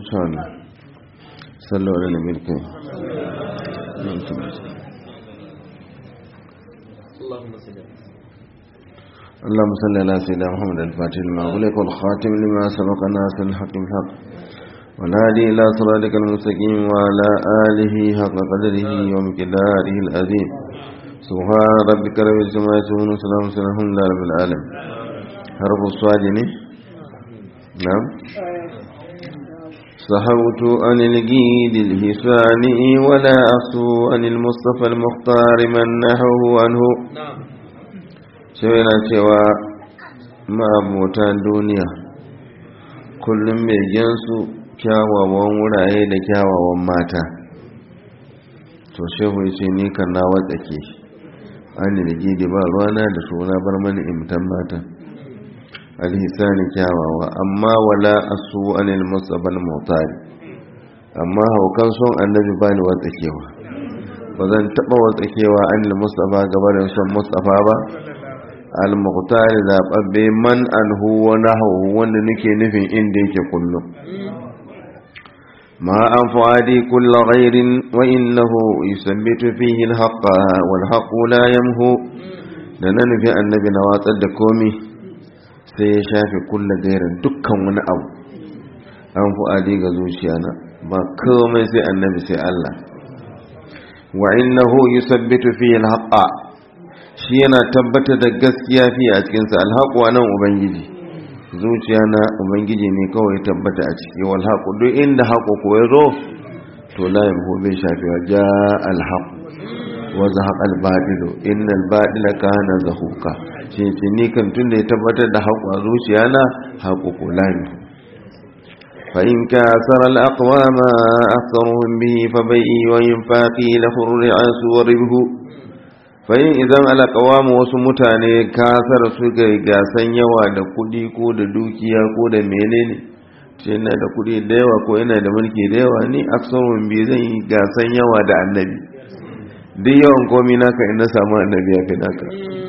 insha Allah sallu ala nabiyil karim اللهم صل على سيدنا محمد الفاتح لما أغلق والخاتم لما سبق ناصر الحق بالحق والهادي إلى صراطك المستقيم وعلى آله حق قدره ومقداره العظيم سبحان ربك رب العزة عما يصفون وسلام على الحمد لله رب العالمين حرف الصاد نعم صحوت عن الجيد الهساني ولا أخسو عن المصطفى المختار من نحوه عنه sai yana cewa ma'abotan duniya kullum begensu kyawawan wurare da kyawawan mata to shehu ya ce ni kan na watsake an da gidi ba ruwana da suna bar mani imtan mata alhisani kyawawa amma wala asu anil musabal motari amma haukan son annabi ba ni watsakewa ba zan taɓa watsakewa anil mustafa gabanin son mustafa ba al-muqtari zababbe man anhu wa nahwu wanda nake nufin inda yake kullum ma an fuadi kullu ghairin wa innahu yusabbitu fihi al-haqqa wal haqqu la yamhu da na nufi annabi na watsar da komi sai ya shafe kullu gairin dukkan wani abu an fuadi ga zuciyana ba komai sai annabi sai Allah wa innahu yusabbitu fihi al-haqqa shi yana tabbatar da gaskiya fi a cikinsa alhaƙu a nan ubangiji zuciya na ubangiji ne kawai tabbata a ciki walhaƙu duk inda haƙo ko ya zo to layin ko bai shafi wa ja alhaƙu waza haƙa albaɗilo inna albaɗila ka hana zahuka shi ce ni kan tun da ya tabbatar da haƙo a zuciya na haƙo ko layin فإن كاثر الأقوام أكثرهم به فبيئي وينفاقي له الرعاس وربه fahim idan alakawa wasu mutane kasar suka yi gasan yawa da kudi ko da dukiya ko da menene ce yana da kudi da yawa ko yana da mulki da yawa ni aksarun bi zan yi gasan yawa da annabi duk yawan komi naka ina samu annabi ya fi naka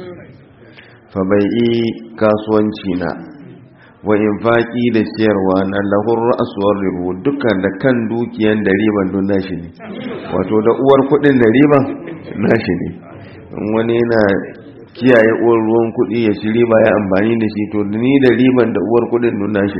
fa bai yi kasuwanci na wa infaki da ciyarwa na lahur ra'asuwar ribu dukkan da kan dukiyan da riban don nashi ne wato da uwar kudin da riban nashi ne wani yana kiyaye uwar ruwan kuɗi ya ci riba ya amfani da shi to ni da riban da uwar kuɗin nuna shi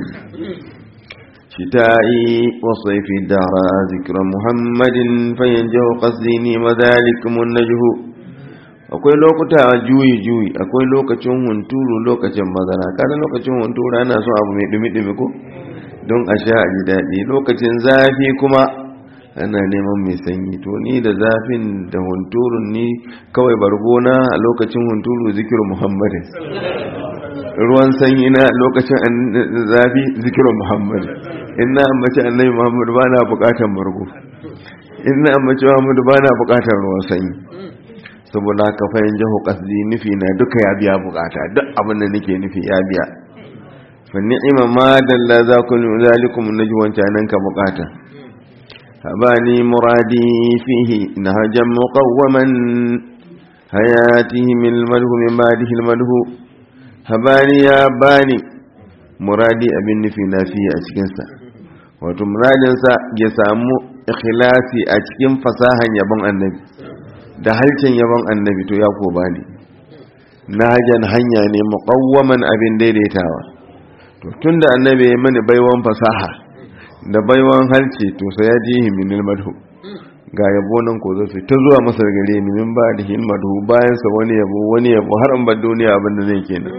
shi ta yi wasu fi dara zikiran muhammadin fayin jiho ƙasdi ne mazalikumun na jiho akwai lokuta juyi juyi akwai lokacin hunturu lokacin mazana kada lokacin hunturu ana so abu mai dumi-dumi ko don a sha a ji daɗi lokacin zafi kuma ana neman mai sanyi to ni da zafin da hunturun ni kawai bargona a lokacin hunturu zikirin muhammadin ruwan sanyi na lokacin zafi zikirin muhammadin ina ambaci annabi muhammadu ba na bukatan bargo ina ambaci muhammadu ba na bukatan ruwan sanyi saboda haka fayin jiho kasdi nufi na duka ya biya bukata duk abin da nake nufi ya biya fa ni'ima ma dalla za ku zalikum najwan canan ka bukata هباني مرادي فيه نهجا مقوما حياته من المده من بعده المده هباني يا باني مرادي abin nufi na fiye a cikinsa wato muradinsa ya samu ikhlasi a cikin fasahan yabon annabi da halcin yabon annabi to ya ko bani nahajan hanya ne muqawwaman abin daidaitawa to tunda annabi ya mani baiwan fasaha da baiwan halce to sai ya ji himinil madhu ga yabo nan ko zai ta zuwa masa gare ni min ba da hin madhu bayan sa wani yabo wani yabo har an bar duniya abin da zai kenan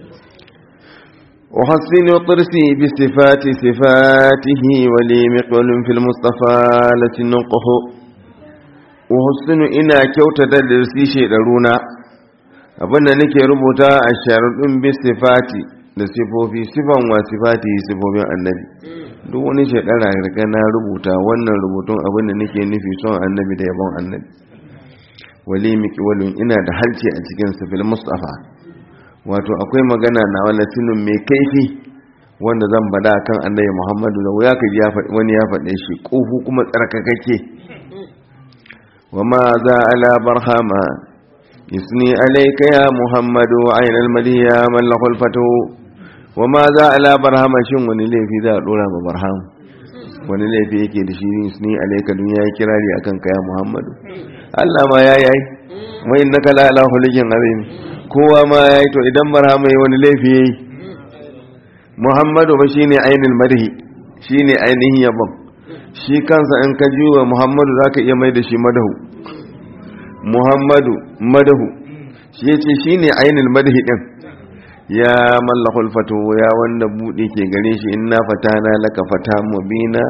أحسن طرسي بصفات صفاته ولي مقبل في المصطفى لتنقه أحسن إنا كوتا درسي شيء abinda nake rubuta a sharuɗin bisifati da sifofi sifan wa sifati sifofin annabi duk wani shekara riga na rubuta wannan rubutun abin da nake nufi son annabi da yabon annabi wali mikiwalin ina da halce a cikin sifil mustafa wato akwai magana na walatinin mai kaifi wanda zan bada kan annabi muhammadu da wuya ka ji wani ya faɗe shi ƙufu kuma tsarkakake wa ma za ala barhama يثني عليك يا محمد عين المدية من له الفتو وما ذا على برهام شن وني لي في ذا دولا برهام wani laifi yake da shi ni alaika dun yayi kirari akan kaya muhammadu Allah ma ya yi wa innaka la ala khuluqin azim kowa ma yayi to idan barhama yayi wani laifi yayi muhammadu ba shine ainul madhi shine ainihin yabon shi kansa in ka juwa muhammadu zaka iya mai da shi madahu muhammadu madahu shi yace shine ainul madhi din ya mallakul fatu ya wanda buɗe ke gare shi inna fatana laka fata mubina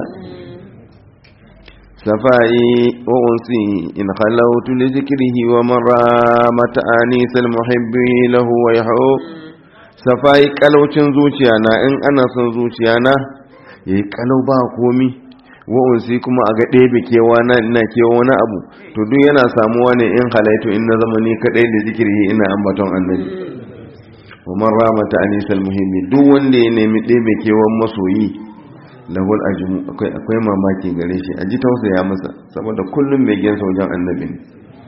safai wa unsi in khalawtu li zikrihi wa maramata anisal muhibbi lahu wa yahu safai kalaucin zuciya na in ana son zuciya na yayi kalau ba komi wa unsi kuma a ga ɗebe kewa na ina kewa wani abu to duk yana samuwa ne in halaitu in na zama ni kadai da zikiri ina ambaton annabi wa man ramata anisal muhimmi duk wanda ya nemi ɗebe kewan masoyi lahul ajmu akwai akwai mamaki gare shi a ji tausaya masa saboda kullum mai gensa wajen annabi ne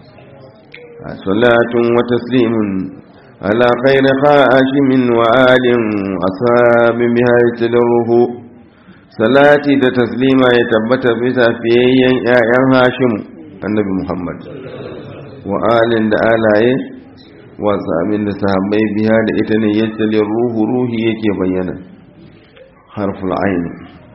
salatun wa taslimun ala khayri khashimin wa alin ashabin biha yatadruhu salati da taslima ya tabbata bisa fiyayyen ƴaƴan hashim annabi muhammad wa alin da alaye wasu abin da sahabbai biya da ita ne ya tsale ruhu ruhi yake bayyana harful ayin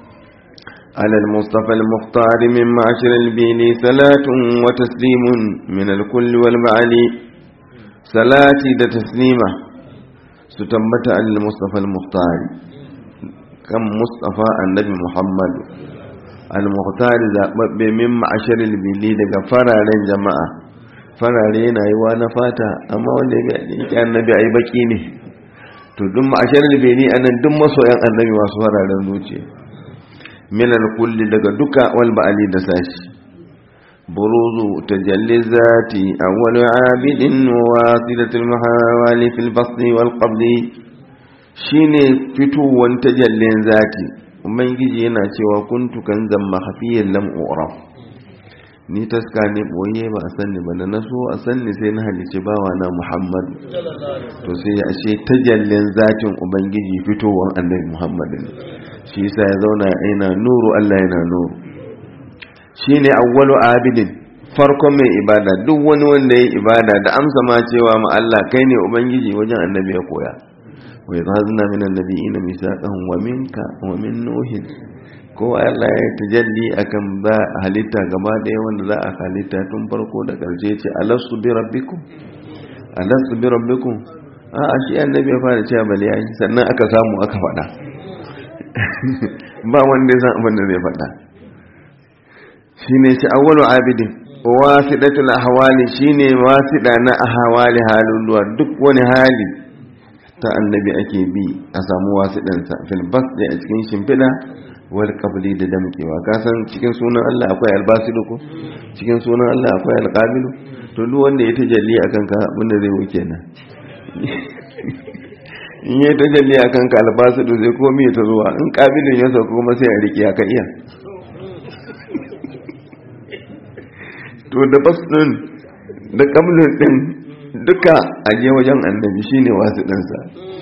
alal mustafa al-mukhtar min ma'ashir al-bini salatun wa taslimun min al-kull wal ma'ali salati da taslima su tabbata alal mustafa al-mukhtar kan mustafa annabi muhammad al-mukhtar zababbe min ma'ashir al-bini daga fararen jama'a farare yana yi wa na fata amma wanda ya ɗinki annabi a yi baki ne to duk ma'ashar libeni a nan duk masoyan annabi masu fararen zuciya minar kulli daga duka wal ba'ali da sashi buruzu tajalli zati awwal abidin wa wasilatul mahawali fil basri wal qabli shine fitowar tajallin zati ubangiji yana cewa kuntu kan zamma hafiyan lam uraf ni taska ne boye ba a sanni ba da na so a sanni sai na halici bawa na muhammadu to sai ya ashe tajallin zatin ubangiji fitowar annabi muhammadu ne shi yasa ya zauna yana nuru allah yana nuru shine awwalu abidin farkon mai ibada duk wani wanda ya ibada da amsa ma cewa ma Allah kai ne ubangiji wajen annabi ya koya wa yadhazna min annabiyina misaqahum wa minka wa min nuhin ko Allah ya tajalli akan ba halitta gaba daya wanda za a halitta tun farko da karshe ce alastu bi rabbikum alastu bi rabbikum a a shi annabi ya fara cewa bali yayi sannan aka samu aka faɗa ba wanda ya san abin da zai faɗa shine shi awwalu abidin wasidatul ahwali shine wasida na ahwali halin duwa duk wani hali ta annabi ake bi a samu wasidansa fil basdi a cikin shimfiɗa wal qabli da damkewa ka san cikin sunan Allah akwai albasidu ko cikin sunan Allah akwai alqabilu to duk wanda ya tajalli akan ka abinda zai wuce nan in ya tajalli akan ka albasidu zai komi ta zuwa in qabilin ya sauka kuma sai a riki aka iya to da basdin da qablin din duka aje wajen annabi shine wasu ɗansa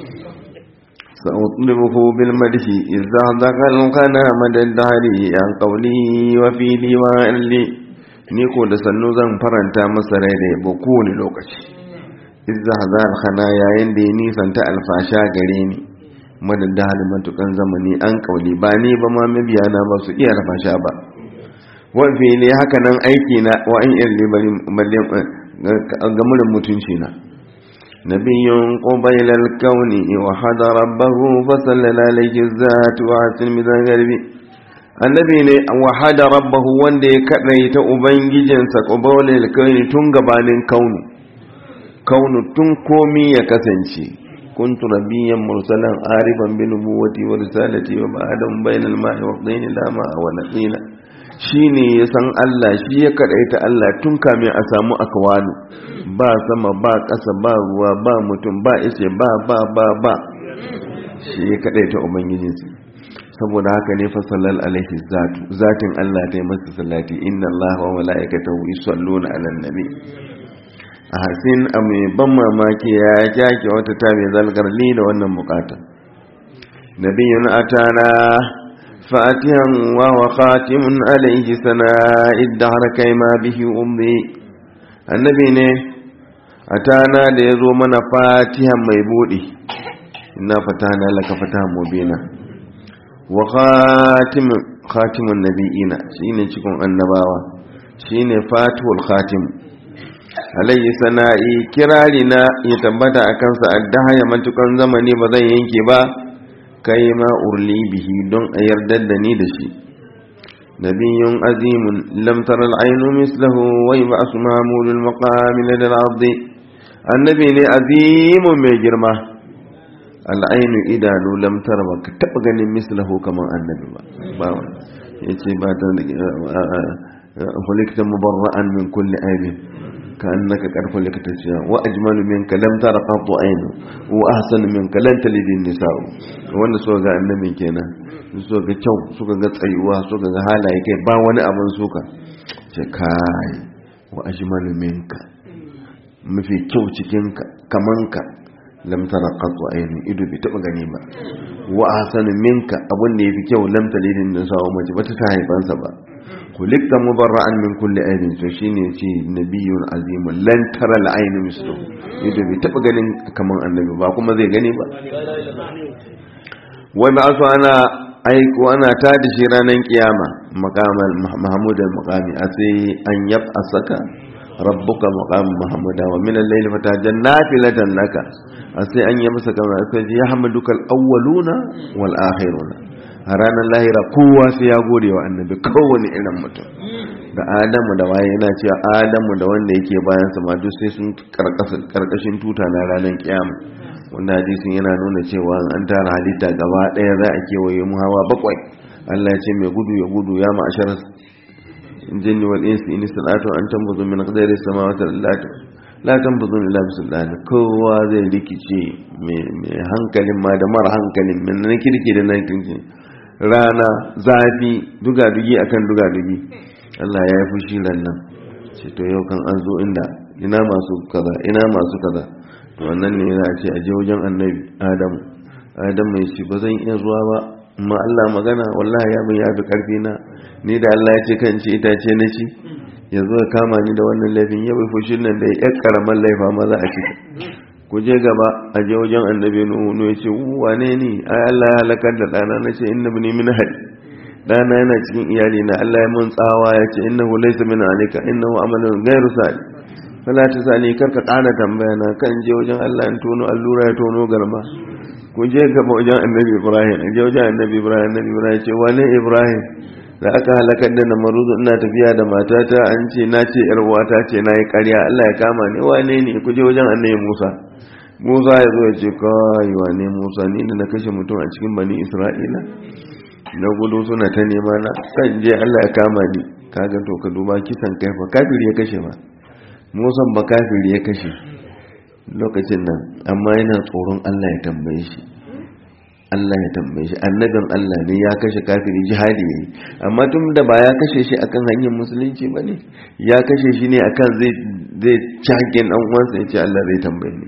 سأطلبه بالمدح إذا ذكر كان مدى الدهر عن قولي وفي ديوان لي نيكو da sannu zan faranta masa rai da yabo kowane lokaci izza hazar khana yayin da ya nisanta alfasha gare ni madan da halin matukan zamani an kauli ba ni ba ma mabiya na ba su iya alfasha ba wa fili haka nan aiki na wa in irli bari gamurin mutunci na نبي قبيل الكون وحد ربه فصلى عليه الذات وعسل مذا قلبي annabi ne wahada rabbahu wanda ya kadaita ubangijinsa qabalil kauni tun gabanin kaunu kaunu tun komi ya kasance kuntu nabiyyan mursalan ariban bi nubuwati wa risalati wa ba'dan bainal ma'i wa dhaini lama wa naqina shine ya san Allah shi ya kadaita Allah tun kamin a samu akwalu ba sama ba ƙasa ba ruwa ba mutum ba ishe ba ba ba ba shi ya kadaita ubangijinsa saboda haka ne fa sallal alaihi zatu zatin Allah ta yi masa salati inna Allah wa mala'ikatahu yusalluna 'alan nabi a hasin a mai ban mamaki ya kyake wata ta mai zalgarli da wannan bukata nabiyun atana فاتحا وهو خاتم عليه سناء الدهر كيما به أمضي النبي ne atana da ya zo mana fatihan mai buɗe ina fatana laka fatahan mubina wa khatimun khatimun nabiyina shine cikin annabawa shine fatihul khatim alayhi sana'i kirari na ya tabbata a kansa addaha ya matukan zamani ba zan yanke ba kai ma urli bihi don a yardar da ni da shi nabiyyun azimun lam tara al'ainu mislahu wa yab'asu mamulul maqami ladal ardi annabi ne azimun mai girma al'ainu idanu lam tara ba ka taba ganin mislahu kaman annabi ba ba yace ba ta hulikta mubarra'an min kulli aibin كأنك قد خلقت شيئا وأجمل منك لم تر قط عين وأحسن منك لن تلد النساء wannan so ga annabi kenan so ga kyau suka ga tsayuwa suka ga halaye kai ba wani abin suka ce kai wa ajmalu minka mafi kyau cikin ka kaman ka lam tara qat ayni ido bai taba gani ba wa ahsanu minka abun da yafi kyau lam talidin nisa mace bata ta haifansa ba kulikta mubarra'an min kulli aibin to shine ce nabiyyun azimun lan tara al-ayn mislu ido bai taba ganin kaman annabi ba kuma zai gani ba wai ba su ana aiko ana ta da shi ranar kiyama maqamal mahmud al-maqami a sai an yab asaka rabbuka maqam mahmuda wa min al-layli fatajan nafilatan laka a sai an yi masa kamar sai ya hamaduka al-awwaluna wal akhiruna a ranar lahira kowa sai ya gode wa annabi kowane irin mutum da adamu da waye yana cewa adamu da wanda yake bayan sa duk sai sun karkashin tuta na ranar kiyama wanda hadisin yana nuna cewa an tara halitta gaba daya za a kewaye mu hawa bakwai Allah ya ce mai gudu ya gudu ya ma'ashar jinni wal insi in salatu an tambuzu min qadari samawati wal ardi la tambuzu illa bisultan kowa zai rikice mai hankalin ma da mara hankalin min na kirki da na kirki rana zafi duga-dugi akan duga-dugi Allah ya yi fushi nan ce to yau kan an zo inda ina masu kaza ina masu kaza to wannan ne yana ce a je wajen annabi adamu adamu ya ce ba zan iya zuwa ba amma Allah magana wallahi ya mun yafi karfi na ni da Allah ya ce kan ci itace na ci ya zo ya kama ni da wannan laifin ya bai fushin nan da ya karaman laifa ma za a ci ku je gaba a je wajen annabi nuhu ya ce wane ni ai Allah ya halakar da dana na ce inna bani min hadi dana yana cikin iyali na Allah ya mun tsawa ya ce innahu laysa min alika innahu amalun ghairu salih fala ta sani karka kana tambaya na kan je wajen Allah in tono allura ya tono garma ku je gaba wajen annabi Ibrahim je wajen annabi Ibrahim annabi Ibrahim ce wane Ibrahim da aka halakar da na maruzu ina tafiya da matata an ce na ce yar uwata ce na yi ƙarya Allah ya kama ni wane ne ku je wajen annabi Musa Musa ya zo ya ce kai wane Musa ni da na kashe mutum a cikin bani Isra'ila na gudu suna ta nema na kan je Allah ya kama ni kaga to ka duba kisan kai fa kafiri ya kashe ba Musa ba kafiri ya kashe lokacin nan amma yana tsoron Allah ya tambaye shi Allah ya tambaye shi annabin Allah ne ya kashe kafiri jihadi ne amma tun da ba ya kashe shi akan hanyar musulunci ba ne ya kashe shi ne akan zai zai cakin dan uwansa ya ce Allah zai tambaye ni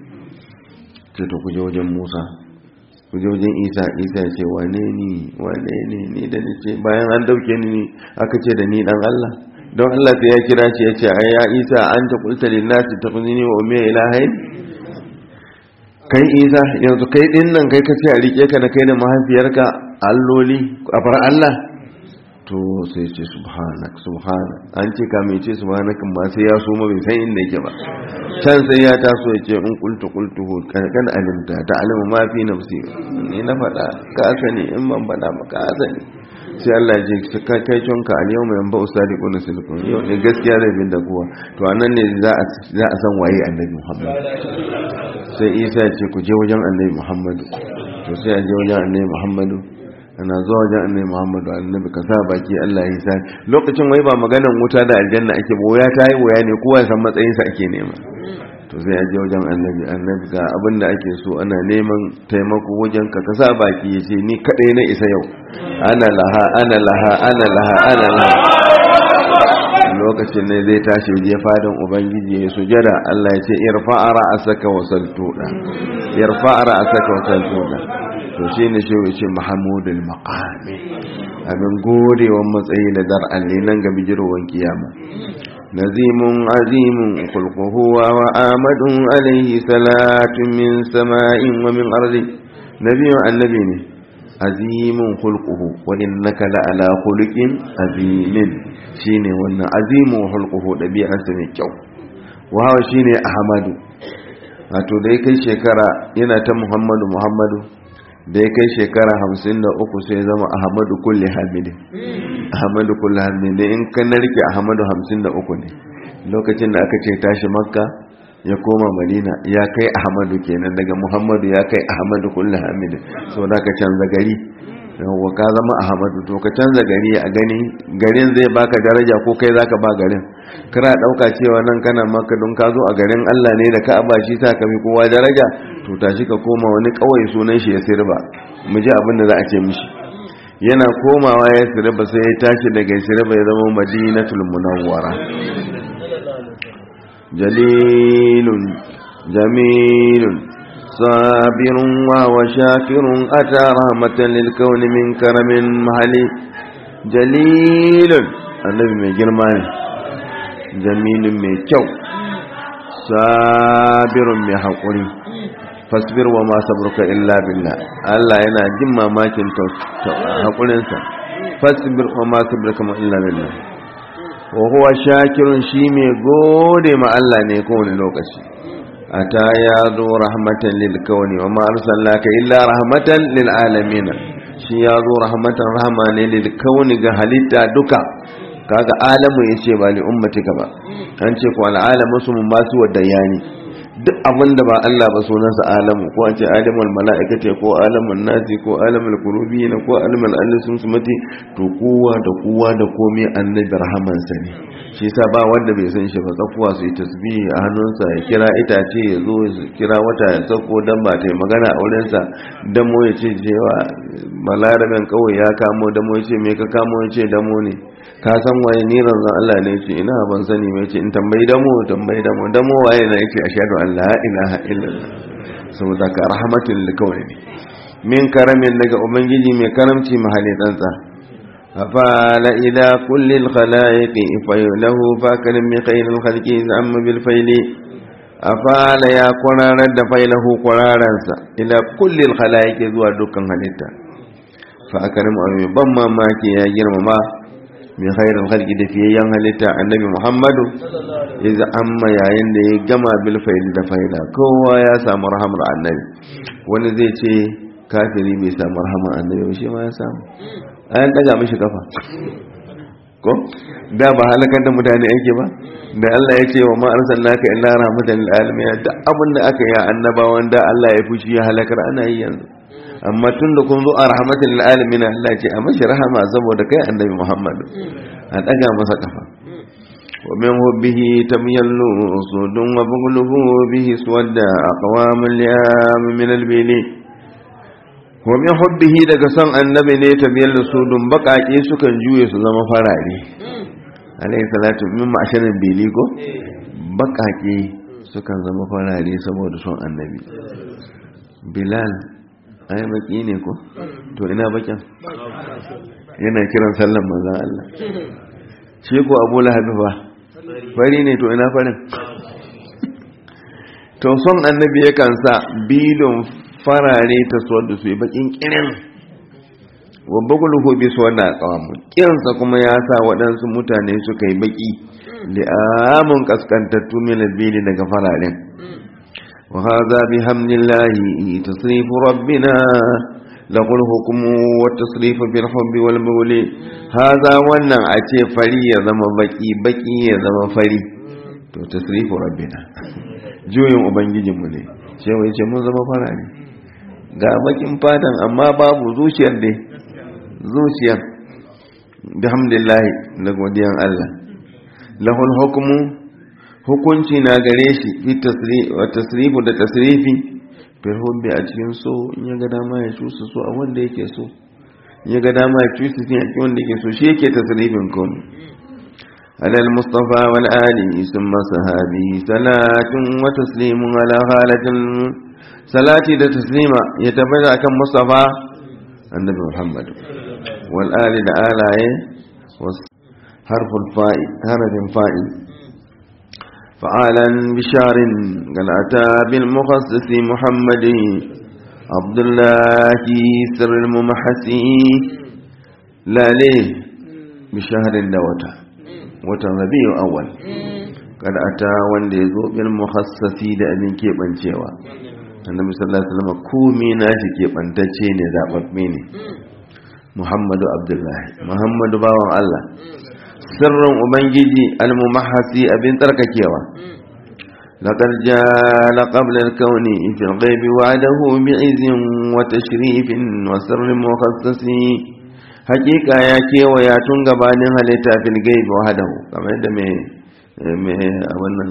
ce to ku je wajen Musa ku je wajen Isa Isa ya ce wane ni wane ne ni da ni ce bayan an dauke ni aka ce da ni dan Allah don Allah sai ya kira shi ya ce ai ya Isa anta qulta lin nasi takhuzini wa ummi ilahain kai isa yanzu kai din nan kai kace a rike ka da kai da mahaifiyarka alloli a far Allah to sai ce subhanak subhana an ce ka mai ce subhanak ma sai ya so bai san inda yake ba can sai ya taso ya ce in qultu qultu kan kan alimta ta alimu ma fi nafsi ni na faɗa ka sani in ban faɗa ba ka sani sai Allah ya ce kai kai tonka al yawma yanba usadiqun silkun yau ne gaskiya zai bin da kowa to anan ne za a za a san waye annabi Muhammad sai Isa ya ce ku je wajen annabi Muhammadu to sai a je wajen annabi Muhammadu ana zuwa wajen annabi Muhammadu annabi ka sa baki Allah ya sa lokacin wai ba maganan wuta da aljanna ake ba waya ta yi waya ne kowa ya san matsayin sa ake nema to sai a je wajen annabi annabi ga abin da ake so ana neman taimako wajen ka ka sa baki ya ce ni kadai na isa yau ana laha ana laha ana laha ana laha lokacin ne zai tashi je fadan ubangiji ya sujada Allah ya ce irfa'a ra'asaka wa saltuda irfa'a ra'asaka wa saltuda to shi ne shi wuce mahamudul maqami abin godewan matsayi da dar'an ne nan ga bijirowar kiyama nazimun azimun kulkuhu wa amadun alaihi salatun min sama'in wa min ardi nabiyun annabi ne azimun kulkuhu wani naka la ala khuluqin azimin shine wannan azimun hulquhu dabi'arsa mai kyau wa hawa shine ahmadu wato da ya kai shekara yana ta muhammadu muhammadu da ya kai shekara hamsin da uku sai zama ahmadu kulli hamidin ahmadu kulli hamidin in ka narke ahmadu hamsin da uku ne lokacin da aka ce tashi makka ya koma madina ya kai ahmadu kenan daga muhammadu ya kai ahmadu kulli hamidin so da ka canza gari yawwa ka zama ahmadu to ka canza gari a gani garin zai baka daraja ko kai zaka ba garin kana dauka cewa nan kana maka don ka zo a garin Allah ne da ka'aba shi sa ka fi kowa daraja to tashi ka koma wani kawai sunan shi ya sirba mu ji abin da za a ce mishi yana komawa ya sirba sai ya tashi daga sirba ya zama madinatul munawwara jalilun jamilun sabirun wa wa shakirun ata rahmatan lil kauni min karamin mahali jalilun annabi mai girma ne jamilun mai kyau sabirun mai haƙuri fasbir wa ma sabruka illa billah Allah yana jin mamakin haƙurinsa fasbir wa ma sabruka illa billah wa huwa shakirun shi mai gode ma Allah ne kowane lokaci ata ya zo rahmatan lil kauni wa ma arsalnaka illa rahmatan lil alamin shi ya zo rahmatan rahma ne lil kauni ga halitta duka kaga alamu yace ba li ummatika ba an ce ko al alamu su mun basu wadda yani duk abin da ba Allah ba sunansa alamu ko an ce alamul mala'ikati ko alamul nasi ko alamul kurubi na ko alamul allisun sumati to kowa da kowa da komai annabi rahaman sa ne shi yasa ba wanda bai san shi ba tsakuwa su yi tasbihi a hannunsa ya kira itace ya zo ya kira wata ya sako dan ba ta magana a wurin sa damo ya ce cewa balaraben kawai ya kamo damo ya ce me ka kamo ya ce damo ne ka san waye ni ranzan Allah ne ce ina ban sani mai ce in tambayi damo tambayi damo damo waye na yake ashhadu an la ilaha illallah saboda ka rahmatul likawai ne min karamin daga ubangiji mai karamci mahali tsantsa afala ila kulli alkhalaiqi fayulahu fakarim min khairil khalqi amma bil faili afala ya kwararar da failahu kwararansa ila kulli alkhalaiqi zuwa dukkan halitta fa akarim amin ban mamaki ya girmama min khairul khalqi da fiyayyan halitta annabi Muhammadu iza amma yayin da ya gama bil faili da faida kowa ya samu rahamar annabi wani zai ce kafiri bai samu rahamar annabi ba shi ma ya samu ayan daga mishi kafa ko da ba halakar da mutane ake ba da Allah ya ce wa ma arsalnaka illa rahmatan lil alamin da abin da aka yi annabawan da Allah ya fushi ya halakar ana yi yanzu amma tun da kun zo a rahmatin alamin Allah ce a mashi rahama saboda kai annabi Muhammad a daga masa kafa wa min hubbihi tamyallu sudun wa bughluhu bihi suwadda aqwamul yam min albili wa min hubbihi daga son annabi ne tamyallu sudun bakake sukan juye su zama farare alayhi salatu min ma'asharin bili ko bakake sukan zama farare saboda son annabi bilal ai baki ne ko to ina bakin yana kiran sallan manzan Allah shi ko abu lahabi ba fari ne to ina farin to son annabi yakan sa bilon farare ta suwar da su yi bakin kirin wabba gulhu bi su wanda kawamu kiransa kuma ya sa waɗansu mutane suka yi baki li'amun kaskantattu min albili daga fararen وهذا بحمد الله تصريف ربنا له الحكم والتصريف بالحب والمول هذا wannan a ce fari ya zama baki baki ya zama fari to tasrifu rabbina juyin ubangijinmu ne sai wai ce mun zama fara ne ga bakin fatan amma babu zuciyar dai zuciyar bihamdillah da godiyan Allah lahul hukmu hukunci na gare shi fi tasrifu da tasrifi fil hubbi a cikin so in ya ga dama ya cusa so a wanda yake so in ya ga dama ya cusa so a cikin wanda yake so shi yake tasrifin komai على المصطفى والآل ثم صحابه صلاة وتسليم على حالة salati da taslima ya tabbata akan mustafa annabi muhammad wal ali da alaye harful fa'i harafin fa'i fa'alan bisharin galata bil mukhassisi muhammadi abdullahi sirrul mumahasi lale bisharin da wata watan rabi'u awwal kada ata wanda ya zo bil mukhassasi da abin keɓancewa annabi sallallahu alaihi wasallam komai nashi keɓantacce ne zababbe ne muhammadu abdullahi muhammadu bawan allah sirrin ubangiji almumahasi abin tsarkakewa لقد جاء قبل الكون في الغيب وعده بعز وتشريف وسر مخصص حقيقة يا كيو يا تنغبان هلتا في الغيب وحده كما يدى mai wannan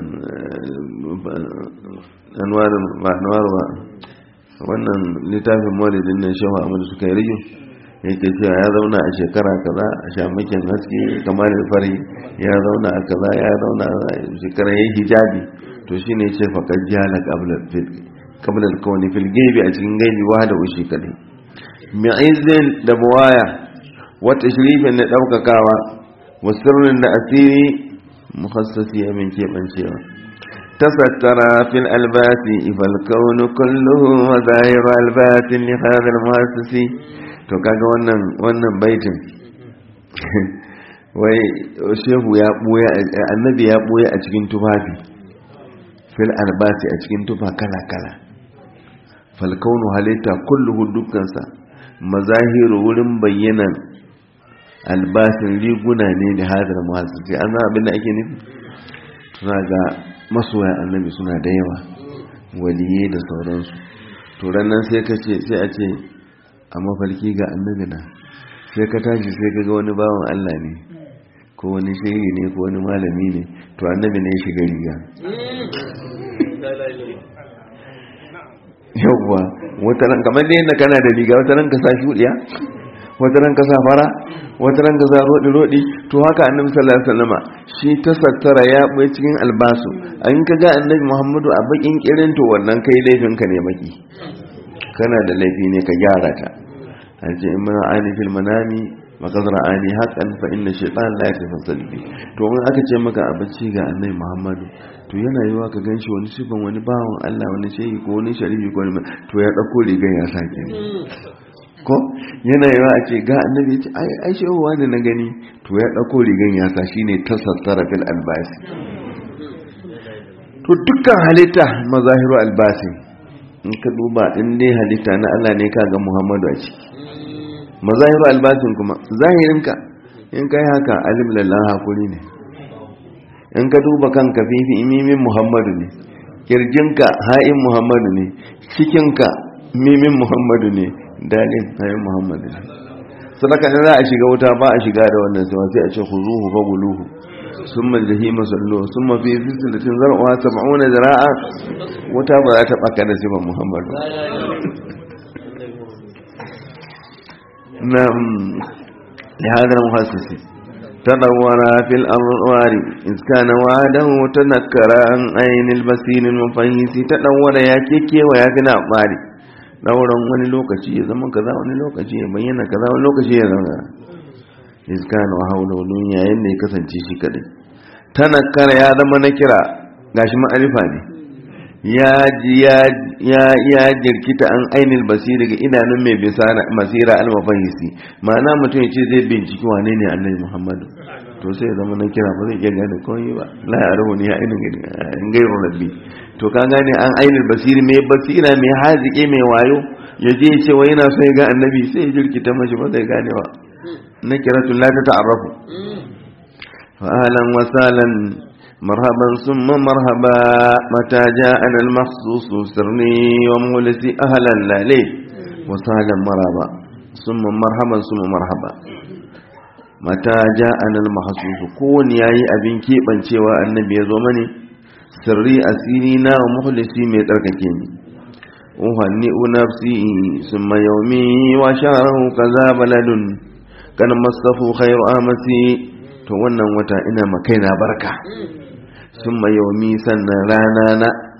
anwar ba anwar ba wannan littafin maulidin nan shehu amadu suka yi riyo yake cewa ya zauna a shekara kaza a shamakin haske kamar fari ya zauna a kaza ya zauna a shekara ya hijabi to shi ne ce faƙar jala ƙablar kawani filgebi a cikin gaibi wa da ushi kadai mi'izin da buwaya wata shirifin da ɗaukakawa wasirrin da asiri mukhassasi ya min keɓancewa tasattara fil albasi ifal kaunu kulluhu wa zahiru albasin li hadal muhassisi to kaga wannan wannan baitin wai shehu ya buya annabi ya buya a cikin tufafi fil albasi a cikin tufa kala kala fal kaunu halitta kulluhu dukkansa mazahiru wurin bayyanan albasin riguna ne da hadar muhassisi an zama abin da ake nufi suna ga masoya annabi suna da yawa waliye da sauransu to ranar sai ka ce sai a ce a mafarki ga annabi na sai ka tashi sai ka ga wani bawan Allah ne ko wani shehi ne ko wani malami ne to annabi ne ya shiga riga yawwa wata ran kamar da yadda kana da riga wata ran ka sa shuɗiya wata ran ka sa fara wata ran ka sa rodi rodi to haka annabi sallallahu alaihi wasallama shi ta sattara ya bai cikin albasu an ka ga annabi Muhammadu a bakin kirin to wannan kai laifin ka ne baki kana da laifi ne ka gyara ta an ce in mana ani fil manami makazara ani haƙan fa inna shaitan la yakfa salbi to in aka ce maka abinci ga annabi Muhammadu to yana yiwa ka ganshi wani sifan wani bawan Allah wani shehi ko wani sharifi ko wani to ya dauko rigan ya sake ko yana yiwa a ce ga annabi ya ce ai ai shehu wani na gani to ya dauko rigan ya sa shine tasattara fil albasi to dukkan halitta mazahiru albasi in ka duba in dai halitta na Allah ne ka ga Muhammadu a ciki mazahiru albasin kuma zahirinka in kai haka alim lallan hakuri ne in ka duba kanka fifi imimin Muhammadu ne kirjinka ha'in Muhammadu ne cikinka mimin Muhammadu ne dalin ha'in Muhammadu ne sadaka za a shiga wuta ba a shiga da wannan sai a ce khuzuhu fa buluhu ثم الجحيم صلوه ثم في سلسلة زرعها سبعون ذراعا وتابع تبقى نسيب محمد نعم لهذا المخصص تدور في الأنوار إذ كان وعده تنكر عن عين البصير المفيس تدور يا كيكي ويا كنا أقماري dauran wani lokaci ya zama kaza wani lokaci ya bayyana kaza wani lokaci ya zama iskana wa haulolin yayin da ya kasance shi kadai tanakkara ya zama na kira gashi ma'arifa ne ya ya jirkita an ainihin basiri ga idanun mai masira almafahisi ma'ana mutum ya ce zai binciki wane ne annabi muhammadu to sai zama na kira ba zai iya gane kawai ba la ya rahu ne ya ainihin gairu rabbi to ka gane an ainihin basiri mai basira mai hazike mai wayo ya je ya ce wa yana so ya ga annabi sai ya jirkita mashi ba zai gane ba نكرة لا تتعرف فأهلا وسهلا مرحبا ثم مرحبا متى جاءنا المخصوص سرني ومولسي أهلا لا ليه وسهلا مرحبا ثم مرحبا ثم مرحبا متى جاءنا المخصوص كون ياي أبين كيبان شوى النبي يزومني سري أسيرنا ومخلصي ميترككيني أهنئ نفسي ثم يومي وشهره كذا بلد kan masafu khairu amasi to wannan wata ina makaina barka sun yaumi sannan rana na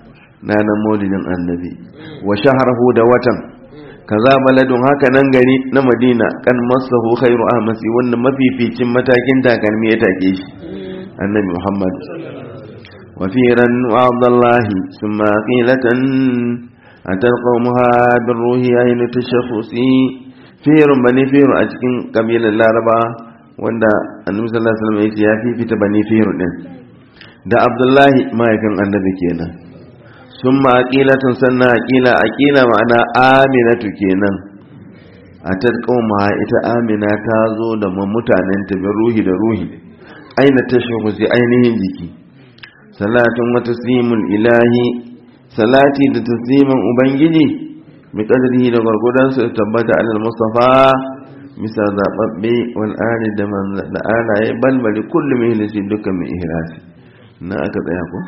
ranar maulidin annabi wa shaharahu da watan kaza baladun haka nan gari na madina kan masahu khairu ahmasi wanda mafificin matakin takalmi ya take shi annabi muhammad wa firan wa abdullahi summa qilatan atal qawmuha bir ruhi aynu tashaffusi firun bani firu a cikin kabilar laraba wanda annabi sallallahu alaihi wasallam ya fifita bani firu din da abdullahi mahaifin annabi kenan sun aqilatun sannan aqila aqila ma'ana aminatu kenan a tarqauma ita amina ta zo da mutanen ta bi ruhi da ruhi aina tashahu sai ainihin jiki salatun wa taslimul ilahi salati da tasliman ubangiji bi qadrihi da gurgudan su tabbata alal mustafa misa zababbe wal ali da man da alaye balbali kullu mihlisi dukkan mai ihrasi na aka tsaya ko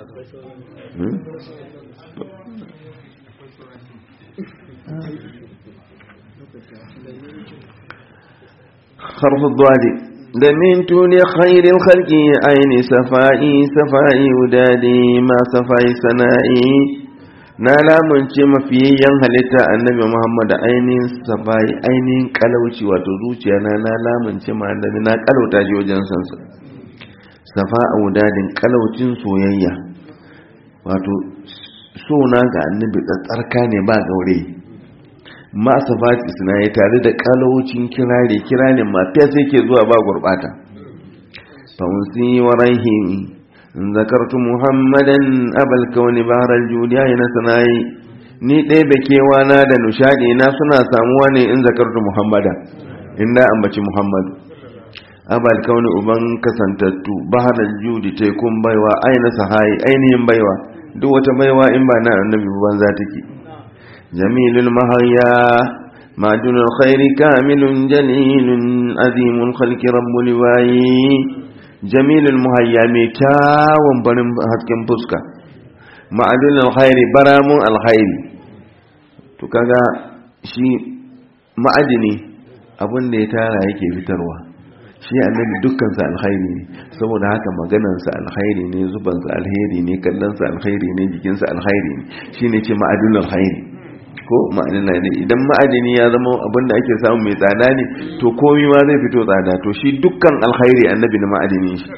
حرف الضاد دمنت لخير الخلق أين سفائي سفائي ودادي ما سفائي سنائي نالا منce mafiyan halitta annabi Muhammad ainihin safai ainihin kalauci wato zuciya na na lamunce ma annabi na kalauta shi wajen sansa safa a wudadin kalaucin soyayya wato sona ga annabi tsatsarka ne ba gaure ma safati suna yi tare da kalaucin kirare kiranin mafiya sai ke zuwa ba gurbata fa'unsi wa rahimi zakartu muhammadan abal kauni bahar judiya na sanayi ni ɗaya da kewana da nushadi na suna samuwa ne in zakartu muhammadan inda ambaci muhammadu abal kauni uban kasantattu bahar judi tekun baiwa aina sahayi ainihin baiwa duk wata baiwa in ba na annabi ban za take jamilul mahayya majunul khairi kamilun jalilun azimul khalqi rabbul liwayi jamilul muhayya mai kyawun barin hasken fuska ma'adunul khairi baramun alkhairi to kaga shi ma'adini abin da ya tara yake fitarwa shi annabi dukkansa alkhairi ne saboda haka maganansa alkhairi ne zubansa alkhairi ne kallonsa alkhairi ne jikinsa alkhairi ne shine ce ma'adin alkhairi ko ma'adin ne idan ma'adini ya zama abin da ake samu mai tsada ne to komi ma zai fito tsada to shi dukkan alkhairi annabi na ma'adini shi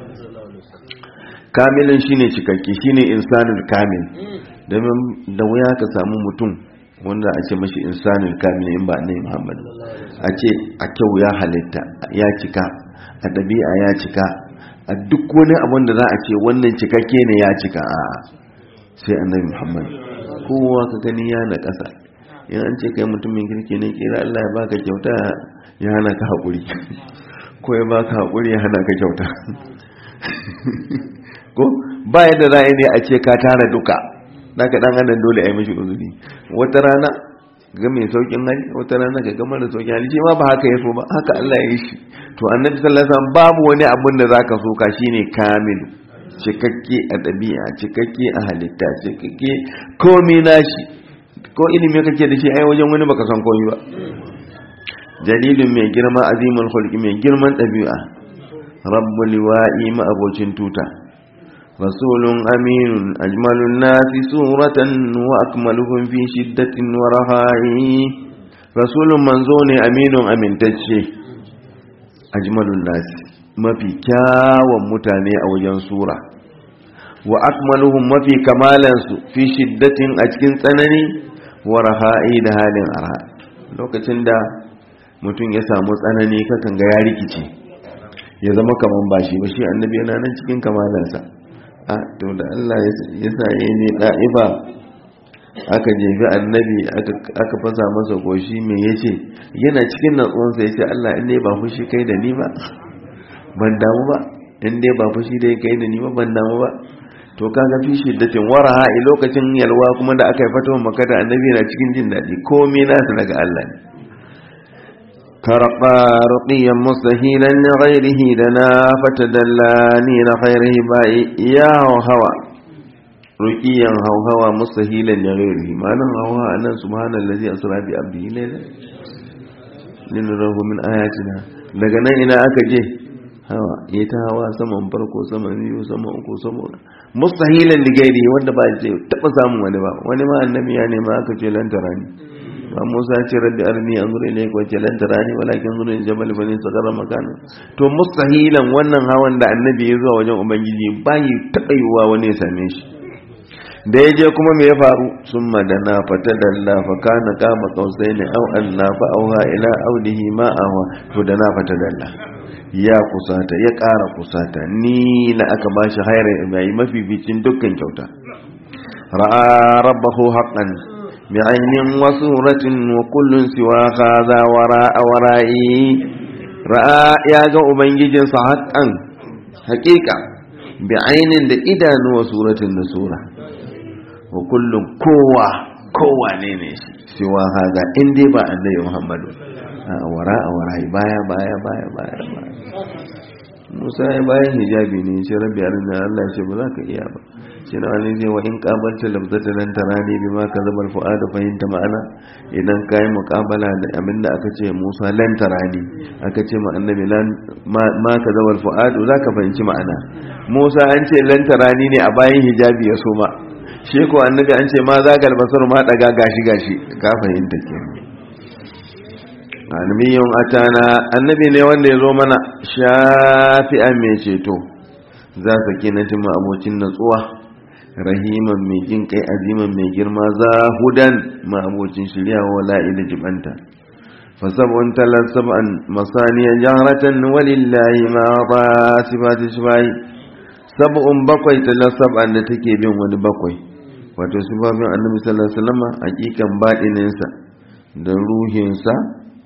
kamilin shine cikakke shine insanul kamil domin da wuya ka samu mutum wanda a ce mashi insanul kamil in ba annabi Muhammad a ce a kyau ya halitta ya cika a ɗabi'a ya cika a duk wani abin da za a ce wannan cikakke ne ya cika a sai annabi Muhammad kowa ka gani ya na ƙasa in an ce kai mutumin kirki ne kira Allah ya baka kyauta ya hana ka haƙuri ko ya baka haƙuri ya hana ka kyauta ko ba yadda za a ne a ce ka tara duka naka dan adam dole a yi mishi uzuri wata rana ga mai saukin hali wata rana ga gama da saukin hali shi ma ba haka ya so ba haka Allah ya yi shi to annabi sallallahu alaihi wasallam babu wani abun da zaka so ka shine kamil cikakke a ɗabi'a cikakke a halitta cikakke komai nashi ko ilimi kake da shi ai wajen wani baka san komai ba jalilun mai girma azimul khulqi mai girman ɗabi'a rabbul liwa'i ma abocin tuta rasulun aminun ajmalun nasi suratan wa akmaluhum fi shiddatin wa raha'i rasulun manzo ne aminun amintacce ajmalun nasi mafi kyawun mutane a wajen sura wa akmaluhum mafi kamalansu fi shiddatin a cikin tsanani wa raha'i da halin arha lokacin da mutum ya samu tsanani kakan ga ya rikice ya zama kaman bashi ba shi annabi yana nan cikin kamalansa a to da Allah ya sa ya ne da'ifa aka jefi annabi aka fasa masa goshi mai yace yana cikin natsuwansa ya ce Allah in ne ba fushi kai da ni ba ban damu ba in dai ba fushi da kai da ni ba ban damu ba to kaga fi shiddatin waraha a lokacin yalwa kuma da aka yi fatuwa maka da annabi na cikin jin daɗi komai nasu daga Allah ne karɓa ruƙiyan mustahilan na ghairihi da na fatadallani na ghairihi ba ya hawa ruƙiyan hauhawa mustahilan na ghairihi ma'anin hauhawa a nan subhanallazi asra bi abdihi layla linurahu min ayatina daga nan ina aka je hawa ya ta hawa saman farko saman biyu saman uku saman mustahilan ligairi wanda ba ce taba samun wani ba wani ma annabi ya nema aka ce lantara ne ba musa ce rabbi arni an zura ne ko ce lantara ne walakin zura ne jabal bane sagara makana to mustahilan wannan hawan da annabi ya zuwa wajen ubangiji bayi taba yiwuwa wani ya same shi da ya je kuma me ya faru sun madana fata dalla fa kana kama kausai ne au anna fa auha ila audihi ma awa to da na fata dalla ya kusata ya ƙara kusata ni na aka bashi hayar mai mafificin dukkan kyauta ra'a rabbahu haqqan bi ainin wa suratin wa kullun siwa hadha wara'a wara'i ra'a ya ga ubangijinsa haqqan haƙiƙa bi ainin da idanu wa suratin da sura wa kullum kowa kowa ne ne siwa haza in dai ba annabi muhammadu a wara a wara baya baya baya baya baya musa ya bayan hijabi ne ce rabbi arina allah ce ba za ka iya ba shi na wani ce wa in kabalta labzata nan tara ne bi ma ka zama fu'ada fahimta ma'ana idan ka yi muƙabala da abin da aka ce musa lan tara ne aka ce ma annabi ma ka zama fu'adu za ka fahimci ma'ana musa an ce lan tara ne a bayan hijabi ya soma shi ko annabi an ce ma zagal basar ma daga gashi gashi ka fahimta ke annabiyun atana annabi ne wanda ya zo mana shafi'an mai ceto za su kinatin ma abocin natsuwa rahiman mai jin kai aziman mai girma zahudan ma abocin shirya wa la'ila jibanta fasab'un talar sab'an masaniya jaharatan walillahi ma ba sifati shibai sab'un bakwai talar sab'an da take bin wani bakwai wato sifofin annabi sallallahu alaihi wasallam hakikan baɗininsa da ruhinsa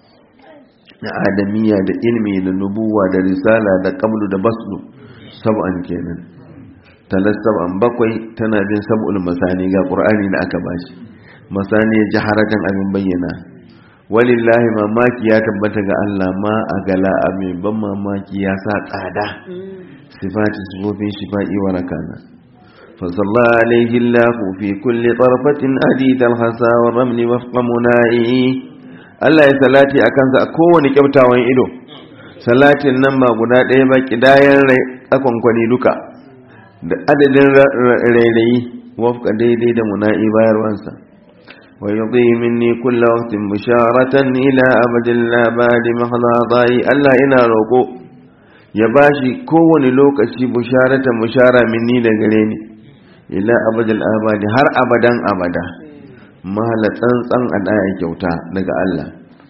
da adamiya da ilmi da nubuwa da risala da qablu da baslu sab'an kenan talas sab'an bakwai tana bin sab'ul masani ga qur'ani da aka bashi masani jaharatan abin bayyana walillahi mamaki ya tabbata ga Allah ma a gala mai ban mamaki ya sa tsada sifati sifofin shifa'i warakana فصلى عليه الله في كل طرفة أديد الحسى والرمل وفق منائه Allah ya salati a kansa a kowane kyautawan ido salatin nan ba guda ɗaya ba ƙidayen tsakonkwani duka da adadin rairayi wafka daidai da muna'i bayarwansa wa yi minni kulla waktin bisharatan ila abadin labari mahaladayi Allah ina roƙo ya bashi kowane lokaci bisharatan bishara minni da gare ni ila abadin abadi har abadan abada mahala tsantsan a ɗaya kyauta daga Allah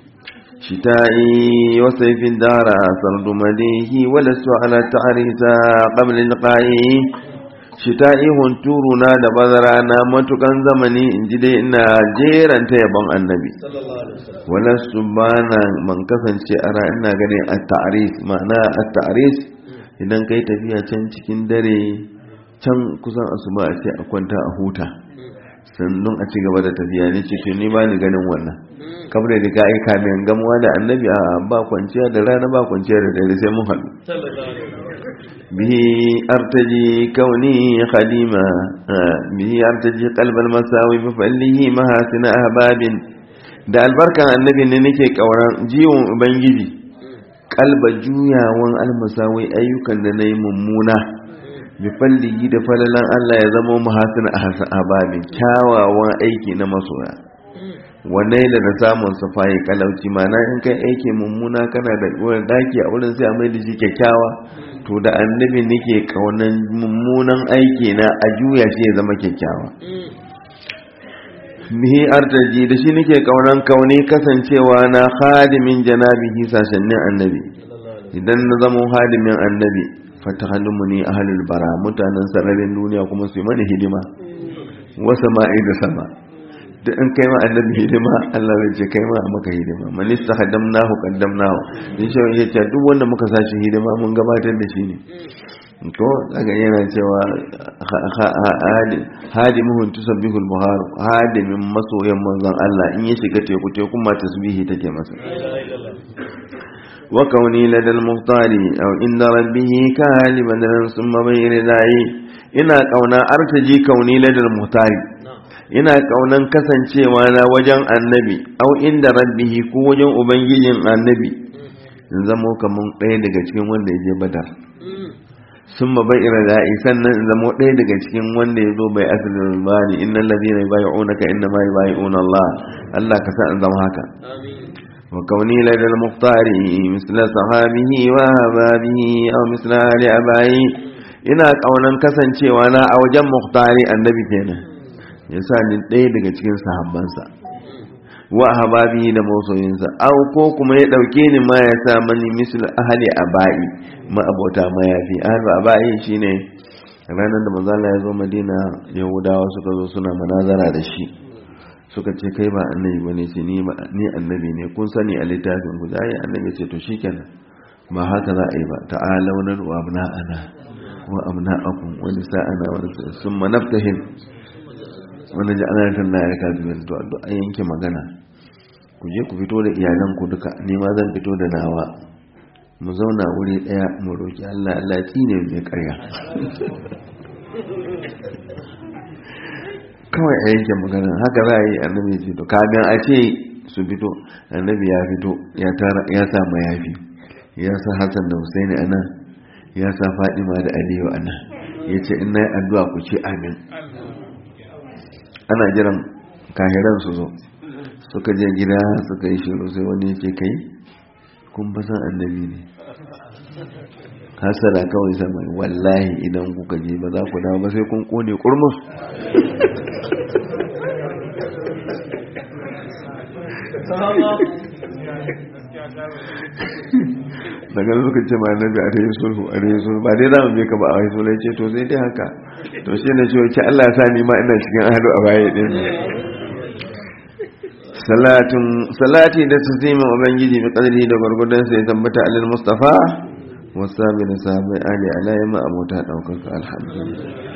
shita'i wa saifin dara sardu madihi wala su ala ta'arisa qabla liqa'i shita'i hunturu na da bazara na matukan zamani in ji dai ina jeranta yabon annabi wala su bana man kasance ara ina ganin at-ta'ris ma'ana at-ta'ris idan kai tafiya can cikin dare can kusan asuba a ce a kwanta a huta sannan a ci gaba da tafiya ne ce to ni ba ni ganin wannan kamar da ka aika min gamuwa da annabi a ba kwanciya da rana ba kwanciya da dare sai mun haɗu bihi artaji kauni khadima bihi artaji qalbal masawi bi fallihi mahasina ahbabin da albarkan annabi ne nake kauran jiwon ubangiji kalba juyawan almasawai ayyukan da nayi mummuna bi fallihi da falalan Allah ya zama muhasin a babin kyawawan aiki na masoya wannan da da samun safayi kalauci mana in kai aiki mummuna kana da wani daki a wurin sai a mai da shi kyakkyawa to da annabi nake kaunan mummunan aiki na a juya shi ya zama kyakkyawa bihi artaji da shi nake kaunan kauni kasancewa na hadimin janabihi sashennin annabi idan na zama hadimin annabi fatahalmu ne ahlul bara mutanen sararin duniya kuma su yi mana hidima wasa ma'i da sama da in kai ma annabi hidima Allah zai ce kai ma a maka hidima man istahdamnahu qaddamnahu in shi ya ce duk wanda muka sashi hidima mun gabatar da shi ne to daga yana cewa hadimuhun tusabbihul buhar hadimin masoyan manzon Allah in ya shiga teku teku ma tasbihi take masa وكوني لدى المختار أو عند ربه كهل بدلا ثم بين ذاي ina kauna artaji kauni ladal muhtari ina kaunan kasancewa na wajen annabi au inda rabbihi ko wajen ubangijin annabi in zamo kamar ɗaya daga cikin wanda ya je badar sun ma bai ira da'i sannan in zamo ɗaya daga cikin wanda ya zo bai asirin rubani innan lazina bai unaka inna ma bai Allah Allah ka sa in zama haka wa kauni ladal muhtari misla sahabihi wa hababihi aw misla ali abayi ina kaunan kasancewa na a wajen muhtari annabi kenan yasa ni ɗaya daga cikin sahabbansa wa hababihi da masoyinsa aw ko kuma ya dauke ni ma ya sa mani misal ahli abai ma abota mayafi ahli abai shine ranar da manzo Allah ya zo Madina Yahudawa suka zo suna manazara da shi suka ce kai ba annabi bane ce ni ni annabi ne kun sani a littafin ku zai annabi ce to shikenan ba haka za a yi ba ta'ala wa nadu abna'ana wa abna'akum wa nisa'ana wa summa naftahim wanda ji ana yantar na yarka biyar to a yanke magana ku je ku fito da iyalanku duka ni ma zan fito da nawa mu zauna wuri daya mu roki Allah Allah tsine mai karya kawai a yanke magana haka za a yi annabi ce to kagan a ce su fito annabi ya fito ya tara ya sa mayafi ya sa Hassan da Husaini anan ya sa Fadima da Aliyu anan yace in nayi addu'a ku ce amin ana jiran kahiran su zo suka je gida suka yi shiru sai wani yake kai kun ba san annabi ne hasara kawai sama wallahi idan kuka je ba za ku dawo ba sai kun kone kurmus daga suka ce ma annabi a rayu sulhu a rayu sulhu ba dai za mu ka ba a rayu sulhu ce to sai dai haka to shi ne cewa ki Allah ya sa ni ma ina cikin ahadu a baya din salatun salati da taslimin ubangiji bi qadri da gurgudan sai tabbata alal mustafa wasabi da sabai ali alayhi ma abota daukaka alhamdulillah